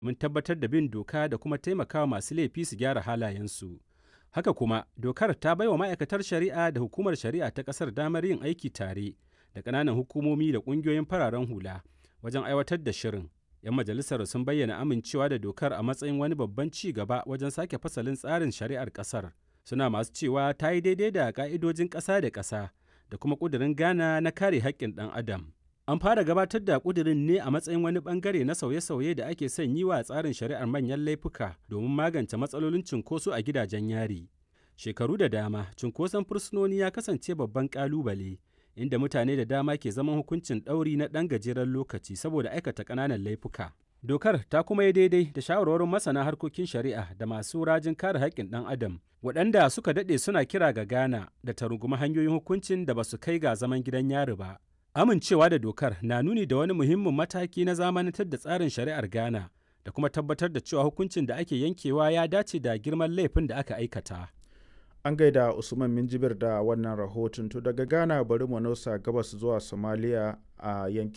mun tabbatar da bin doka da kuma taimakawa masu laifi su gyara halayensu. Haka kuma, dokar ta baiwa ma'aikatar shari'a da hukumar shari'a ta ƙasar damar yin aiki tare da ƙananan hukumomi da ƙungiyoyin fararen hula wajen aiwatar da shirin. 'Yan majalisar sun bayyana amincewa da dokar a matsayin wani babban ci gaba wajen sake fasalin tsarin shari'ar ƙasar. Suna masu cewa ta yi daidai da ƙa'idojin ƙasa da ƙasa da kuma ƙudurin Ghana na kare haƙƙin ɗan adam. An fara gabatar da ƙudurin ne a matsayin wani ɓangare na sauye-sauye da ake son yi wa tsarin shari'ar manyan laifuka domin magance matsalolin cunkoso a gidajen yari. Shekaru da dama, cunkoson fursunoni ya kasance babban ƙalubale, inda mutane da dama ke zaman hukuncin ɗauri na ɗan gajeren lokaci saboda aikata ƙananan laifuka. Dokar ta kuma yi daidai da shawarwarin masana harkokin shari'a da masu rajin kare haƙƙin ɗan adam waɗanda suka daɗe suna kira ga Ghana da ta rungumi hanyoyin hukuncin da ba su kai ga zaman gidan yari ba. Amincewa da dokar na nuni da wani muhimmin mataki na zamanantar da tsarin shari'ar Ghana da kuma tabbatar da cewa hukuncin da ake yankewa ya dace da girman laifin da aka aikata. An gaida Usman Minjibir da wannan rahoton to daga Ghana bari mu nausa gabas zuwa Somalia a yankin